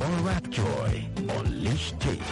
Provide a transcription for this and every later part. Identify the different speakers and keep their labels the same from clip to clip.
Speaker 1: All Joy. Unleash taste.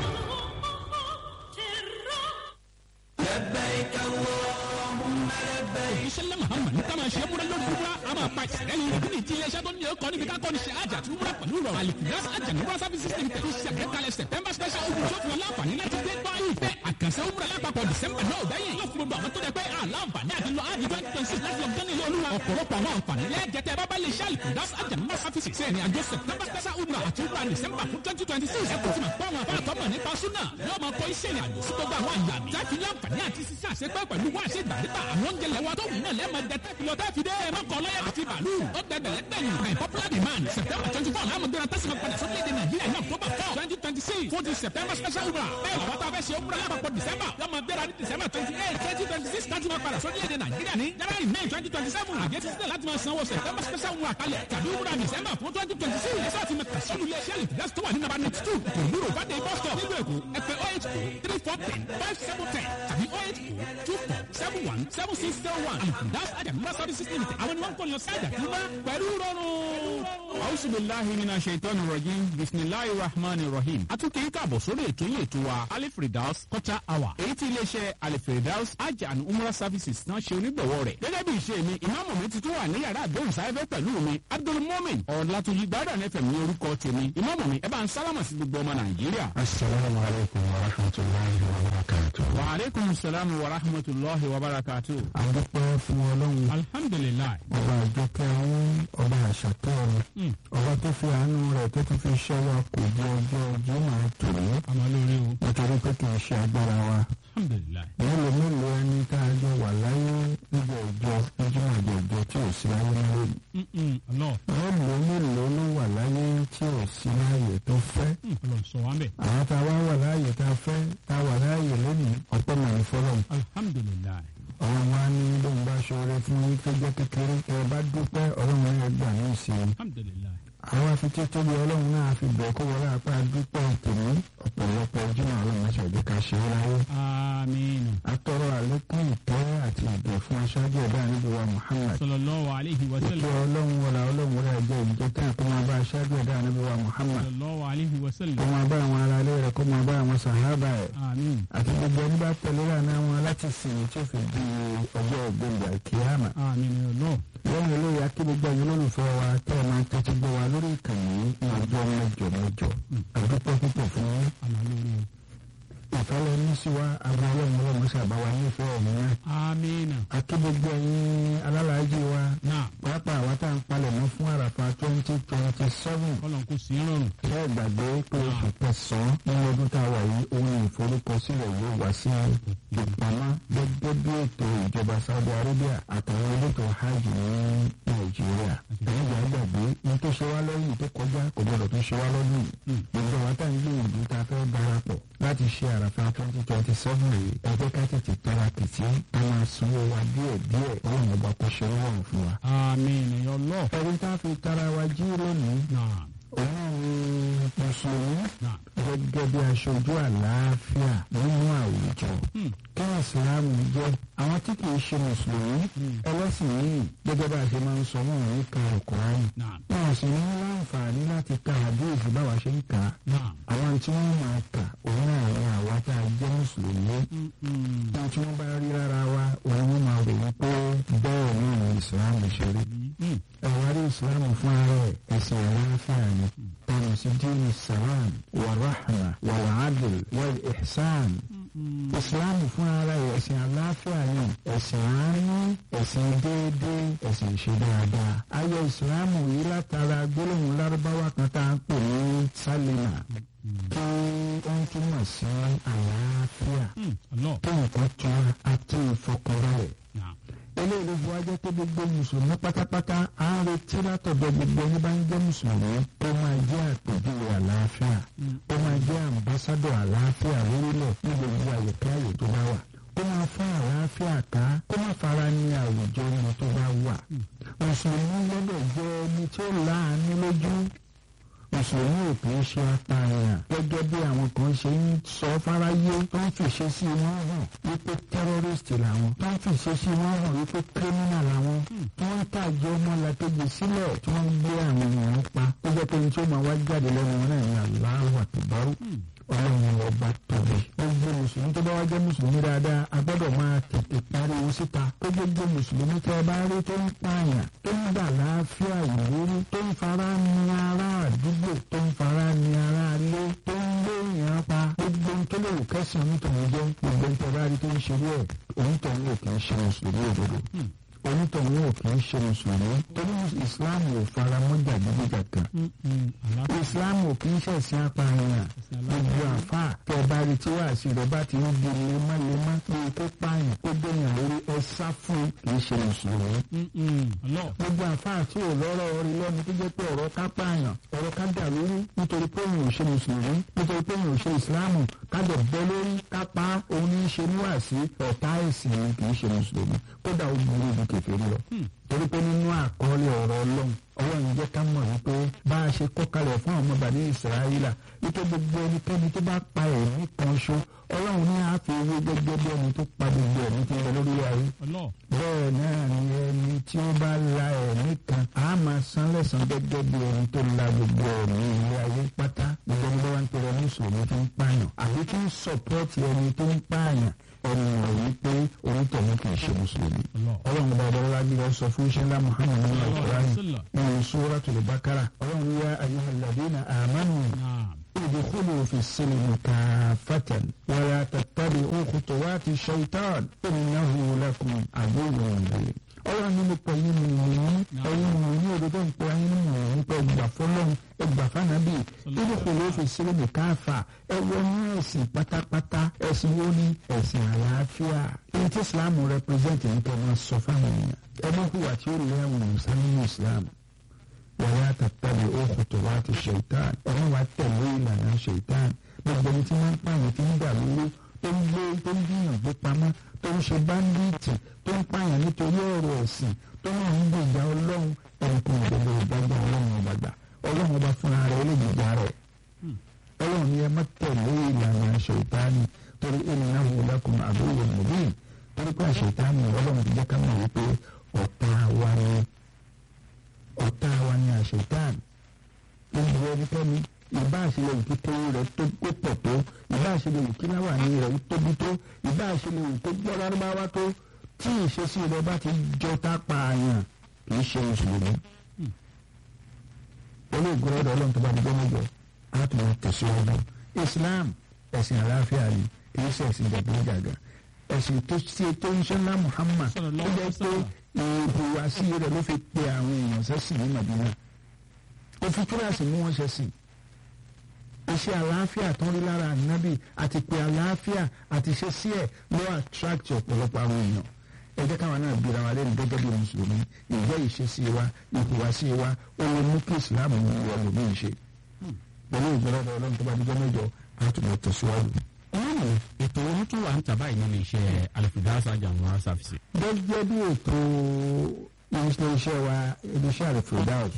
Speaker 2: iṣẹ́ muhammed ní kama ṣe múra lórí múra a máa pa ìṣẹ̀lẹ̀ ní ìdí nìjí iléeṣẹ́ tó ní ọkọ̀ níbi ká kọ́ni ṣe àjà tún múra pẹ̀lú rọrùn alifidas ajanumura services limited ṣe àgbékalẹ̀ september special ogun tó fún ọ láǹfààní láti dé gbọ́ ìfẹ́ àkànṣe òmùra lápapọ̀ december náà bẹ́yìn yóò fún gbogbo àwọn tó dẹ pé àlàǹfààní àti lọ áàdì twenty twenty six láti lọ gán nílé olúwa ọ̀pọ̀lọpọ̀ àwọn àǹfààní lẹ́ẹ̀jẹ̀tẹ̀ bábá lè ṣe alifidas ajanumura services ṣe ìrìn àjò september special òmùra àti òmùra december fún twenty twenty six ẹ̀kọ́ tí máa pọ̀ àwọn afáàtọ́mọ̀ nípa súnà yóò máa kọ́ iṣẹ́ ìrìn àjò sí gbogbo àwọn àyà mi láti láǹfààní àti sísá àṣepẹ́ pẹ̀lú wá àṣẹ ìgbàdégbà àwọn oúnjẹ lẹ́wọ́ tó wù náà lẹ́ẹ̀mọ jẹ tẹ́fì lọ tẹ́fì dé ẹ̀mọ kọ́ lọ́yà àti bàálù ó gbẹgbẹ̀ lẹ́gbẹ̀yìn by popular demand september twenty four láàmú gbéra tẹ́sí padà sórílẹ̀-èdè nàìjíríà ní october four twenty twenty six fún ti september special umrah bẹ́ẹ̀ làwọn tá a fẹ́ ṣe umrah lápapọ̀ december lọ́mọ gbéra ní december twenty eight twenty twenty six láti máa padà sórílẹ̀-èdè nàìjíríà ní january may twenty twenty seven àgẹ́ ti sílẹ̀ láti máa sanwó september special umrah kalẹ̀ tàbí umrah december fún twenty twenty six ẹ̀sọ́ àti mẹ́ta sínú ilé iṣẹ́ lìfìdásí tó wà ní nàbà ninety two kò lúrò bàdé bus stop nílùú èkó ẹ̀pẹ́ oh eight oh three four ten five seven ten tàbí oh eight oh two four seven one seven six zero one lìfìdásí àjàmúlá services limited àwọn ni wọ́n ń kọ́ ni ọ̀sẹ̀ àjàtúmá pẹ̀lú rọrùn.
Speaker 3: Auzu billahi mina shaitani rajim bisimilahi rahmani rahim. A tún kì í káàbọ̀ sórí ètò yìí ètò wa Alifridaus quarter hour. Èyí tí iléeṣẹ́ Alifridaus Hajj and Umrah services náà ṣe onígbọ̀wọ́ rẹ̀. Gẹ́gẹ́ bí ìṣe mi, ìmáàmù mi ti tún wà ní yàrá àdéhùn sáyẹ́fẹ́ pẹ̀lú mi. Abdul Momin Ọ̀làtúnjì Gbádùn FM ní orúkọ tèmi. Ìmáàmù mi ẹ bá ń sálámà sí gbogbo ọmọ Nàìjíríà.
Speaker 4: Assalamu alaikum wa rahmatullahi wa barakatuh.
Speaker 3: Wa aleykum salaam wa rahmatulahi wa barakatu.
Speaker 4: A dúpẹ́ fún Ọlọ́run.
Speaker 3: Alhamdulilayi.
Speaker 4: Ọba àjọkẹ́ àwọn ọba àṣàkẹ́ ọ̀run. Ọba tó fi àánú rẹ̀ tó tún fi ṣẹ́ wa kò jẹ́ ọjọ́ Jímọ̀ tòní.
Speaker 3: Àmọ́ lórí o.
Speaker 4: Nítorí pé kì í ṣe agbára wa.
Speaker 3: Alhamdulilayi.
Speaker 4: Mélòó mélòó ẹni tá a jọ wà láyé níjọ ìjọ níjọ́ àjọ ìjọ tí ò sí láyé nílé yìí.
Speaker 3: Ọlọ́
Speaker 4: Mélòó mélòó ló wà láyé tí ò sí láyé tó fẹ́.
Speaker 3: ọlọ́ sọ wá ń bẹ̀.
Speaker 4: Àwọn tá a wá wà láyé tá a fẹ́ tá a wà láyé lónìí ọ̀pọ̀ mọ̀ fọlọ́mù.
Speaker 3: Alhamdulilayi.
Speaker 4: ọ̀rọ̀ wa ní bóun bá ṣoore fún yín tó jẹ́ kékeré ẹ bá dúpẹ́ ọlọ́run ẹ gbà ní ìsìn.
Speaker 3: Alhamdulilayi.
Speaker 4: àwọn afití tóbi ọlọ́run náà fi bẹ̀ kó wọlé apá dúpẹ́ tèmi ọ̀pọ̀lọpọ̀ ojúmọ̀ ọlọ́run ṣàjẹ́ ká ṣe é láyé.
Speaker 3: Amiinu.
Speaker 4: atọ́rọ̀ àlékún ìtẹ́ àti ìgbẹ́ fún aṣáájú ẹ̀dá níbi wa Muhammad.
Speaker 3: Sallallahu alayhi wa
Speaker 4: ìjọ
Speaker 3: sallam.
Speaker 4: ọlọ́run wọlé ọlọ́run wọlé ẹjọ́ ìjọ tán kó máa bá aṣáájú ẹ̀dá níbi wa Muhammad.
Speaker 3: Sallallahu alayhi wa
Speaker 4: kó
Speaker 3: sallam.
Speaker 4: máa bá àwọn ará ilé rẹ̀ kó máa bá àwọn sàhábà ẹ̀.
Speaker 3: Amin.
Speaker 4: àti gbogbo ẹni bá tẹ̀lé lànà wọn láti sìn tí ó fi di ọjọ́ ògbóǹgbà kíámà.
Speaker 3: Amin ọlọ́.
Speaker 4: lẹ́yìn eléyìí akí gbogbo ẹ̀yin olólùfẹ́ wa tẹ́ ẹ máa ń tẹ́tí gbọ́ wa lórí ìkànnì ní ọjọ́ mẹ́jọ mẹ́jọ. àdúpọ̀ púpọ̀ fún yín.
Speaker 3: Àmọ́ lórí o.
Speaker 4: ìfẹ́lẹ́ ní sí wa agbọn ọlọ́run ọlọ́run ṣàbá wa nífẹ̀ẹ́ ọ̀hún náà.
Speaker 3: Amina.
Speaker 4: akí gbogbo ẹ̀yin alálàájì wa
Speaker 3: Náà.
Speaker 4: pàápàá àwa tá à ń palẹ̀ mọ́ fún àràfà twenty twenty seven.
Speaker 3: Kọ́lọ̀ kò sí rọrùn.
Speaker 4: ṣé ẹ gbàgbé pé oṣù kẹsàn-án nínú ọdún tá a wà yìí ohun ìforúkọsílẹ̀ yóò wá sí ìpamọ́ gẹ́gẹ́ bí ètò ìjọba Saudi Arabia àtàwọn elétò hajj ní Nàìjíríà. ẹ̀yìn ìgbà gbàgbé ní tó ṣe wá lọ́yìn tó kọjá kò gbọdọ̀ tó ṣe wá lọ́dún yìí. gbogbo àwọn tá à ń gbìyànjú tá a fẹ́ darapọ̀ láti ṣe àràfà twenty twenty seven rèé ẹ jẹ́ ká tètè tara kìtì ká máa sanwó wa díẹ̀ díẹ̀ ọlọ́run ọba kò ṣe rọrùn fún wa.
Speaker 3: Amina ọlọ́.
Speaker 4: ẹ̀rí tá a fi tara wa jí lónìí
Speaker 3: Náà.
Speaker 4: òun ni mùsùlùmí
Speaker 3: Náà.
Speaker 4: gẹ́gẹ́ bí aṣojú àlàáfíà nínú àwùjọ. kí ìsìlámù jẹ́ àwọn tí kì í ṣe mùsùlùmí ẹlẹ́sìn yìí gẹ́gẹ́ bá a ṣe máa ń sọ wọn ní ka ọ̀kùnrin.
Speaker 3: Náà.
Speaker 4: wọn sì ní láǹfààní láti ka àdéhùn báwa ṣe ń kà á.
Speaker 3: Náà.
Speaker 4: àwọn tí wọ́n máa kà òun náà ní àwa tá a jẹ́ mùsùlùmí.
Speaker 3: Mm.
Speaker 4: ohun tí wọ́n bá rí lára wa òun wọ́n máa rò wípé bẹ́ẹ̀ náà ni ìsìlámù ṣe rí
Speaker 3: Mm.
Speaker 4: ẹ̀wárí ìsìlámù fún ara ẹ̀ ẹ̀sìn àlàáfíà ni tọ́nà sí dínú sàlám wàràhàmà wàlàádìl wàl ìḥsàn. ìsìlámù fún ara ẹ̀ ẹ̀sìn àlàáfíà ni ẹ̀sìn àánú ẹ̀sìn déédéé ẹ̀sìn ìṣe dáadáa. ayé ìsìlámù yìí látara gbólóhùn lárúbáwá kan tá à ń pè ní sálímà kí ó ń túmọ̀ sí àlàáfíà
Speaker 3: Mm. Ọlọ́.
Speaker 4: kí nǹkan tún àti ìfọkànbalẹ̀
Speaker 3: Náà.
Speaker 4: eléyìí ló fi wá jẹ́ pé gbogbo mùsùlùmí pátápátá á ń retí látọ̀dọ̀ gbogbo ẹni bá ń jẹ́ mùsùlùmí kó máa jẹ́ àpèjúwe àlàáfíà kó máa jẹ́ àmbásádọ̀ àlàáfíà lórílẹ̀ ní gbogbo àyíká àyè tó bá wà kó máa fún àlàáfíà ká kó máa fara ní àwùjọ ẹni tó bá wà mùsùlùmí gbọ́dọ̀ jẹ́ ẹni tí ó láàánú lójú mùsùlùmí ò kì í ṣe apààyàn gẹ́gẹ́ bí àwọn kan ṣe ń sọ fáráyé tó ń fìṣe sí wọn hàn wípé tẹ́rọ́rìstì làwọn tó ń fìṣe sí wọn hàn wípé kírímínà làwọn tí wọ́n ń tàjẹ́ ọmọlàkejì sílẹ̀ tí wọ́n ń gbé àwọn èèyàn pa tó jẹ́ jẹ́ pé ní tí ó máa wá jáde lẹ́nu wọn náà ní Allahu Akbar ọlọ́run ọba tóbi. gbogbo mùsùlùmí tó bá wá jẹ́ mùsùlùmí dáadáa a gbọ́dọ̀ máa tètè pariwo síta pé gbogbo mùsùlùmí tẹ́ ẹ bá rí tó ń pààyàn tó ń gbà láàfíà ìwúrí tó ń fara ní ará àdúgbò tó ń fara ní ará ilé tó ń gbé èèyàn pa gbogbo ohun tó lè wò kẹsàn-án nítorí jẹ́ gbogbo ohun tẹ́ bá rí tó ń ṣe bẹ́ẹ̀ òun tó ń lò kì í ṣe mùsùlùmí òdodo onítọ̀hún ò kì í ṣe mùsùlùmí torí islam ò fara mọ́ jàgídíjàgan islam ò kì í ṣẹ̀sìn apààyàn gbogbo àfà tẹ bá rí tí wàá sí rẹ bá ti ń di lemọ́lemọ́ pé kó pààyàn kó gbẹ̀yàn lórí ẹ sá fún kì í ṣe mùsùlùmí. gbogbo àfà tí ò lọ́rọ̀ orí lẹ́nu tó jẹ́ pé ọ̀rọ̀ ká pààyàn ọ̀rọ̀ ká dà lórí nítorí pé òun ò ṣe mùsùlùmí nítorí pé òun ò ṣe islam ká dẹ̀ bẹ́ lórí ká pa òun ní í ṣe níwàásí ọ̀tá ẹ̀sìn ni kì í ṣe mùsùlùmí kódà ó burú ju kèfèrí lọ. torí pé nínú àkọọ́lẹ̀ ọ̀rọ̀ ọlọ́run ọlọ́run jẹ́ ká mọ̀ wípé bá a ṣe kọ́ kalẹ̀ fún àwọn ọmọọba ní ìsirayílà wípé gbogbo ẹnikẹ́ni tó bá pa ẹ̀mí kan ṣo ọlọ́run ní àfi owó gẹ́gẹ́ bí ẹni tó pa gbogbo ẹ̀mí tí ń bẹ lórí ayé. bẹ́ẹ̀ náà ni ẹni tí ó bá la ẹ̀mí kan á máa san lẹ́san gẹ́gẹ́ bí ẹni tó la gbogbo ẹ̀mí ilé ayé pátá gbogbo ẹni bá wá ń pèrè mùsùlùmí tó ń pààyàn àbí tó ń sọ̀pọ́ọ̀tì ẹni tó ń pààyàn ẹni wọ̀ wípé orítọ̀hún kì í ṣe mùsùlùmí. ọlọ́run bá ọ̀dọ́ lábí lọ sọ fún iṣẹ́ ńlá muhammed ní alukóraní nínú suratul bakara ọlọ́run yá ayyuhal ladina amanu udkhulu fi silmi kaffatan wala tattabi'u khutuwati shaitan innahu lakum aduwwun mubin ọlọ́run nínú pọ̀ yín ni mo ní ẹ̀yin mo ní òdodo ń pọ̀ yín nínú mo ní pọ̀ ẹgbà fọlọ́run ẹgbà fànàbì nínú kò ló fi sílẹ̀ ní káfà ẹ wọnú ẹ̀sìn pátápátá ẹ̀sìn wo ni ẹ̀sìn àlàáfíà èyí tí islam represent ní kẹ́ máa sọ fáwọn èèyàn ẹ má hùwà tí ó lé àwọn ọ̀sán nínú islam wàlá tàtàbí òkùtù wá ti ṣèitán ẹ má wàá tẹ̀lé ìlànà ṣèitán gbogbo ẹni tí wọ́n ń pààyàn tí ń dà lóru tó ń gbé tó ń gbìyànjú pamọ́ tó ń ṣe báńdíìtì tó ń pààyàn nítorí ọ̀rọ̀ ẹ̀sìn tó náà ń gbèjà ọlọ́run ẹ̀kún ìdẹ́gbẹ́ ìdájọ́ ọlọ́run ọba gbà ọlọ́run ọba fúnra rẹ̀ ó lè gbèjà rẹ̀ ọlọ́run ni ẹ má tẹ̀lé ìlànà ṣèitánì torí innahu lakum aduwwun mubin torí pé ṣèitánì ọlọ́run ti jẹ́ ká mọ̀ wípé ọ̀tá wa ni ọ̀tá wa ni àṣetánì gbogbo ẹnikẹ́ni ìbá àṣẹlẹ̀ òkú tó rẹ̀ tó kó pọ̀ tó ìbá àṣẹlẹ̀ òkú láwà ní rẹ̀ tóbi tó ìbá àṣẹlẹ̀ òkú gbọ́ lárúbáwá tó tí ìṣesí rẹ̀ bá ti jọ tá pààyàn kì í ṣe mùsùlùmí. olóògùn ọ̀dọ̀ ọlọ́run tó bá di gbọ́mọ̀jọ á tún máa tẹ̀síwájú. Islam ẹ̀sìn àlàáfíà ni kì í ṣe ẹ̀sìn jàgbéjàgà ẹ̀sìn tó ṣe tó ń ṣe ńlá Muhammad tó jẹ́ pé ìhùwàsí rẹ̀ ló fi pe àwọn èèyàn sẹ́sìn ní Madina ó fi kíláàsì mú wọn ṣẹ̀sìn iṣẹ́ àlàáfíà tó ń rí lára ànábì àti pé àlàáfíà àti ṣe sí ẹ̀ ló attract ọ̀pọ̀lọpọ̀ àwọn èèyàn ẹ jẹ́ káwọn náà bíra wa lẹ́nu gẹ́gẹ́ bí mùsùlùmí ìjẹ́ ìṣesí wa ìhùwàsí wa ó lè mú kí ìsìláàmù ní ìwọ lòmí ṣe pẹ̀lú ìgbọ́lọ́dọ̀ ọlọ́run tó bá dijọ́ mẹ́jọ àtúbọ̀ tẹ̀síwájú.
Speaker 3: ọlọ́run ètò ohun tó wà ń tà báyìí nínú iṣẹ́ alifidasa jamuwa service.
Speaker 4: gẹ́gẹ́ bí ètò iléeṣẹ́ wa iléeṣẹ́ àlùfẹ́dáùs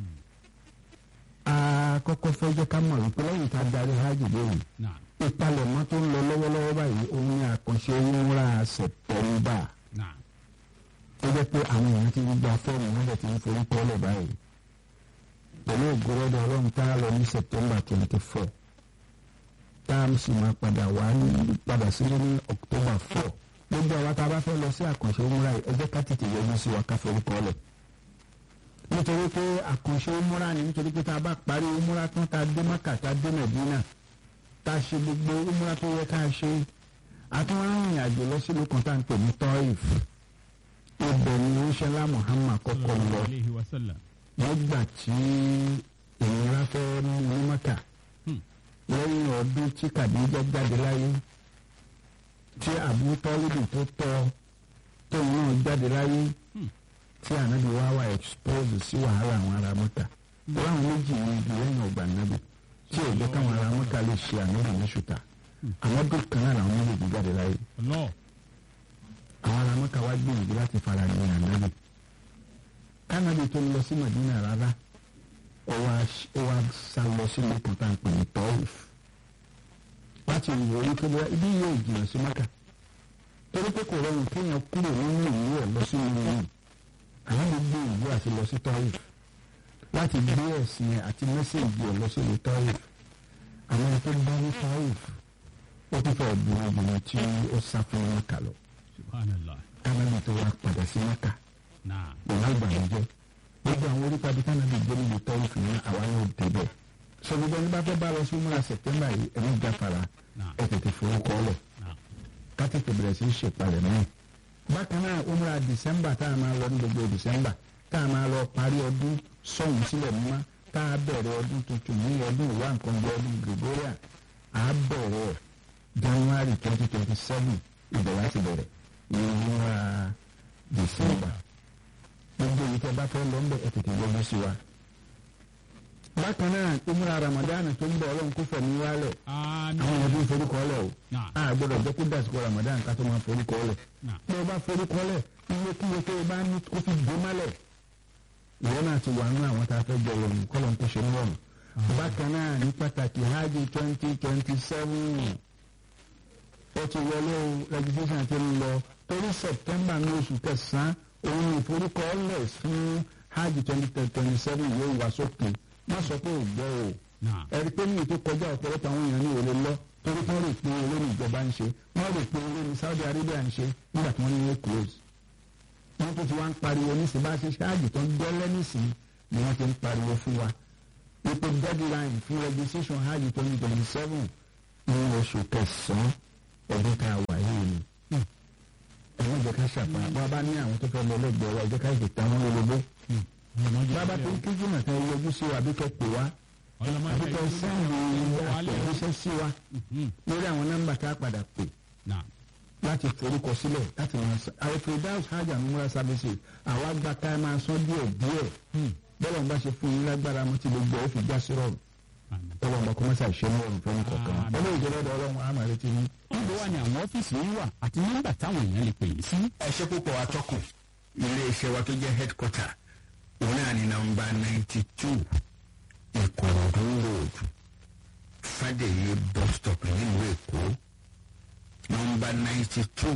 Speaker 4: àkọ́kọ́ fẹ́ jẹ́ ká mọ̀ wípé lẹ́yìn tá a darí hajj lóhùn ìpalẹ̀mọ́ tó ń lọ lọ́wọ́lọ́wọ́ báyìí òun ni àkànṣe ìmúra sẹ̀tẹ̀mbà tó jẹ́ pé àwọn èèyàn ti gba fọ́ọ̀mù wọn lè ti ń forí kọ́lẹ̀ báyìí pẹ̀lú ògbóròdò ọlọ́run tá a lọ ní sẹ̀tẹ̀mbà twenty four tá a sì máa padà wá ní padà sílé ní october four gbogbo àwa tá a bá fẹ́ lọ sí àkànṣe ìmúra yìí ẹ jẹ́ ká tètè yọjú sí wa ká forí kọ́lẹ̀ nítorí pé àkànṣe ìmúra ni nítorí pé tá a bá parí ìmúra tán tá a dé mọ́kà tá a dé mẹ̀dínà tá a ṣe gbogbo ìmúra tó yẹ ká ṣe àtúwọ́n arìnrìn àjò lọ sílùú kan tá à ń pè ní tọ́ìf ibẹ̀ ni oṣẹ́lá Muhammad kọ́kọ́ lọ nígbà tí ìnira fẹ́ ní mọ́kà lẹ́yìn ọdún tí Kàdíjà jáde láyé tí Abu Tọ́líbì tó tọ́ tóun náà jáde láyé tí ànábì wá wá expose sí wàhálà àwọn ará mọ́ta láwọn méjì ní ibi lẹ́yìn ọgbà ànábì tí ò jẹ́ káwọn ará mọ́ta lè ṣe ànábì ní ṣùtà àwọn ọdún kan náà làwọn méjèèjì jáde láyé àwọn ará mọ́ta wá gbìyànjú láti fara ní ànábì kánábì tó lọ sí Màdínà rárá ó wá sá lọ sí lẹ́kọ̀ọ́ tá à ń pè ní tọ́ìf láti wò ó kébé ibi yóò jìnnà sí mọ́ta torí pé kò rọrùn kéèyàn kúrò nínú ìlú ẹ̀ lọ sí ìlú yìí àwọn gbogbo ìlú àti lọ sí tọ́yì láti gbé ẹ̀sìn àti mẹ́sẹ̀gì ẹ̀ lọ sí ìlú Taif àwọn tó bá ní Taif ó tún fẹ́ bu obìnrin tí ó sá fún Mẹ́kà lọ
Speaker 3: subhanallah
Speaker 4: kánábì tó wá padà sí Mẹ́kà
Speaker 3: náà
Speaker 4: pẹ̀lú ìbànújẹ́ gbogbo àwọn orípa bí kánábì gbé níbi Taif ní àwa yóò débẹ̀ sọ gbogbo ẹni bá fẹ́ bá lọ sí múra September yìí ẹ̀mí jáfara
Speaker 3: náà
Speaker 4: ẹ̀ tètè forúkọ ọlẹ̀
Speaker 3: náà
Speaker 4: ká tètè bẹ̀rẹ̀ sí í ṣèpalẹ̀ mọ́ bákan náà umra December tá a máa lọ ní gbogbo December tá a máa lọ parí ọdún sọ̀hún sílẹ̀ mímọ́ tá a bẹ̀rẹ̀ ọdún tuntun ní ọdún ìwà nǹkan bí ọdún Gregorian a bẹ̀rẹ̀ January twenty twenty seven ìbẹ̀rẹ̀ àti bẹ̀rẹ̀ ní umra December gbogbo èyí tẹ́ bá fẹ́ lọ ń bẹ̀ ẹ̀ tètè yọjú sí wa. bákan náà umra Ramadan tó ń bọ̀ ọlọ́run kó fẹ̀mí wálẹ̀
Speaker 3: àmín
Speaker 4: àwọn ọdún forúkọ lẹ̀ o
Speaker 3: náà
Speaker 4: a gbọ́dọ̀ jẹ́ kó dàsìkò Ramadan ká tó máa forúkọ lẹ̀
Speaker 3: náà
Speaker 4: bí o bá forúkọ lẹ̀ iye kí iye tó o bá ní kó fi gbé mọ́lẹ̀ ìwọ náà ti wà nínú àwọn tá a fẹ́ jẹ ìrọ̀rùn kọ́lọ̀ ń kó ṣe níwọ̀n. bákan náà ní pàtàkì hajj twenty twenty seven ó ti wọlé o registration ti ń lọ torí September ní oṣù kẹsàn-án òun ní ìforúkọ lẹ̀ fún hajj twenty twenty seven yóò wá sókè má sọ pé ò gbọ́ o
Speaker 3: náà
Speaker 4: ẹ̀rí pé ní ètò kọjá ọ̀pọ̀lọpọ̀ àwọn èèyàn ní òde lọ torí wọ́n rò pé owó ní ìjọba ń ṣe wọ́n rò pé owó ní Saudi Arabia ń ṣe nígbà tí wọ́n ní wọ́n close. wọ́n tún ti wá ń pariwo nísìnyí bá a ṣe ṣáàjì tó ń gbẹ́lẹ́ nísìnyí ni wọ́n ti ń pariwo fún wa. wípé deadline fún registration hajj twenty twenty seven ní oṣù kẹsàn-án ọdún tá a wà yìí ni. ẹ má jẹ́ ká ṣàpá wọ́n bá ní àwọn tó fẹ́ lọ lẹ́gbẹ̀ẹ́ wa ẹ jẹ́ ká ìdìtà wọn lólobó. bàbá tó ń kíjú náà tẹ́ yọjú sí wa àbí kẹ́ pè wá àbí kẹ́ sẹ́yìn àtẹ̀jíṣẹ́ sí wa lórí àwọn nọ́mbà tá a padà pè
Speaker 3: náà
Speaker 4: láti forúkọ sílẹ̀ láti máa san àìfredaus hajj and umrah services àwa gba ká máa san díẹ̀ díẹ̀ bọ́lá ń bá ṣe fún yín lágbára mo ti lè gbọ́ ó fi já sí rọrùn
Speaker 3: àmín.
Speaker 4: tọ́lọ́ ọmọ kọ́mọ́sà ṣe ní ọ̀rùn fún kọ̀ọ̀kan
Speaker 3: Àmín.
Speaker 4: olóyè ìjọba ọ̀dọ̀ ọlọ́run àmà retí ní.
Speaker 3: níbo wà ní àwọn ọ́fíìsì yín wà àti nọ́mbà táwọn èèyàn lè pè yín sí.
Speaker 1: ẹ ṣe púpọ̀ atọ́kùn ilé iṣẹ́ wa tó jẹ́ headquarter òun náà ní nọ́mbà ninety two ìkòròdú road fàdèyí bus stop nílùú èkó nọ́mbà ninety two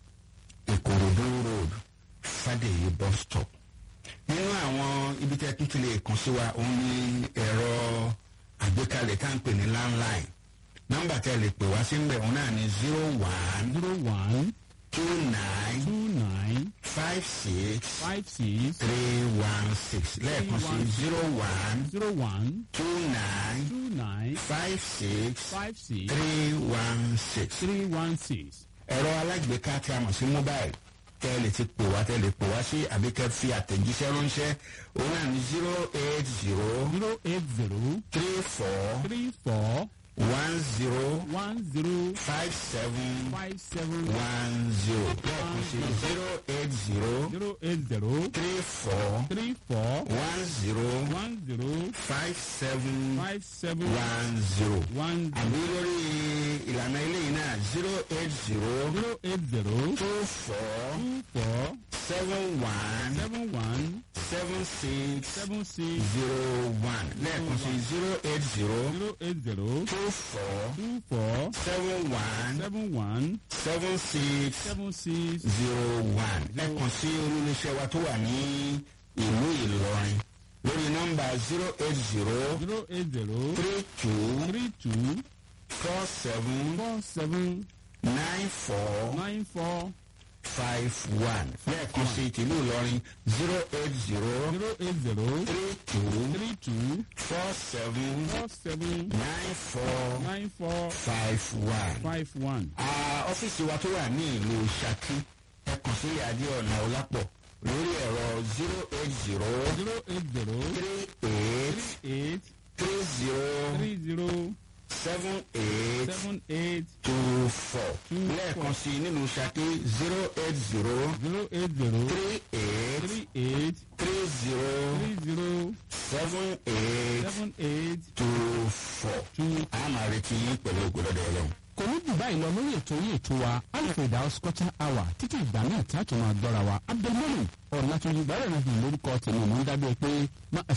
Speaker 1: ìkòròdú road fàdèyí bus stop nínú àwọn ibi tí a tún ti lè kàn sí wa òun ní ẹ̀rọ àgbékalẹ̀ tá à ń pè ní landline nọ́mbà tí a lè pè wá sí ń bẹ̀ òun náà ní zero one
Speaker 3: zero one
Speaker 1: two nine
Speaker 3: two nine
Speaker 1: five six
Speaker 3: five six
Speaker 1: three one six lẹ́ẹ̀kan sí zero one
Speaker 3: zero one
Speaker 1: two nine
Speaker 3: two nine
Speaker 1: five six
Speaker 3: five six
Speaker 1: three one six.
Speaker 3: three one six.
Speaker 1: ẹ̀rọ alágbèéká tí a mọ̀ sí mobile tẹ́ ẹ lè ti pè wá tẹ́ ẹ lè pè wá sí àbí kẹ́ fi àtẹ̀jíṣẹ́ ránṣẹ́ òun náà ní zero eight zero
Speaker 3: zero eight zero
Speaker 1: three four
Speaker 3: three four
Speaker 1: one zero
Speaker 3: one zero
Speaker 1: five seven
Speaker 3: five seven
Speaker 1: one zero lẹ́ẹ̀kan sí zero eight zero
Speaker 3: zero eight zero
Speaker 1: three four
Speaker 3: three four
Speaker 1: one zero
Speaker 3: one zero
Speaker 1: five seven
Speaker 3: five seven
Speaker 1: one zero.
Speaker 3: one
Speaker 1: àbí lórí ìlànà eléyìí náà zero eight zero
Speaker 3: zero eight zero
Speaker 1: two four
Speaker 3: two four
Speaker 1: seven one
Speaker 3: seven one
Speaker 1: seven six
Speaker 3: seven six
Speaker 1: zero one lẹ́ẹ̀kan sí zero eight zero
Speaker 3: zero eight zero
Speaker 1: two four
Speaker 3: two four
Speaker 1: seven one
Speaker 3: seven one
Speaker 1: seven six
Speaker 3: seven six
Speaker 1: zero one lẹ́ẹ̀kan sí olólùṣẹ́ wa tó wà ní ìlú Ìlọrin lórí nọ́mbà zero eight zero
Speaker 3: zero eight zero
Speaker 1: three two
Speaker 3: three two
Speaker 1: four seven
Speaker 3: four seven
Speaker 1: nine four.
Speaker 3: nine four
Speaker 1: five one lẹ́ẹ̀kan sí tìlú Ìlọrin zero eight zero
Speaker 3: zero eight zero
Speaker 1: three two
Speaker 3: three two
Speaker 1: four seven
Speaker 3: four seven
Speaker 1: nine four
Speaker 3: nine four
Speaker 1: five one.
Speaker 3: five one.
Speaker 1: Ah, ọ́fíìsì wa tó wà ní ìlú Ṣakí ẹ kàn sí Adé Ọ̀nà Ọlápọ̀ lórí ẹ̀rọ zero eight zero
Speaker 3: zero eight zero
Speaker 1: three eight
Speaker 3: eight
Speaker 1: three zero
Speaker 3: three zero
Speaker 1: seven eight
Speaker 3: seven eight
Speaker 1: two four
Speaker 3: Two
Speaker 1: lẹ́ẹ̀kan sí nínú Ṣakí zero eight zero
Speaker 3: zero eight zero
Speaker 1: three eight
Speaker 3: three eight
Speaker 1: three zero
Speaker 3: three zero
Speaker 1: seven eight
Speaker 3: seven eight
Speaker 1: two four.
Speaker 3: two.
Speaker 1: a máa retí yín pẹ̀lú ògbólọ́dọ̀ ọlọ́run.
Speaker 3: kò ní jù báyìí lọ lórí ètò yìí ètò wa alfred house culture hour títí ìgbà náà tí a tún máa gbọ́ra wa abdulmọ́lù ọ̀làtúnjì gbàrẹ̀ náà fi lórúkọ tèmi mò ń dábẹ́ pé má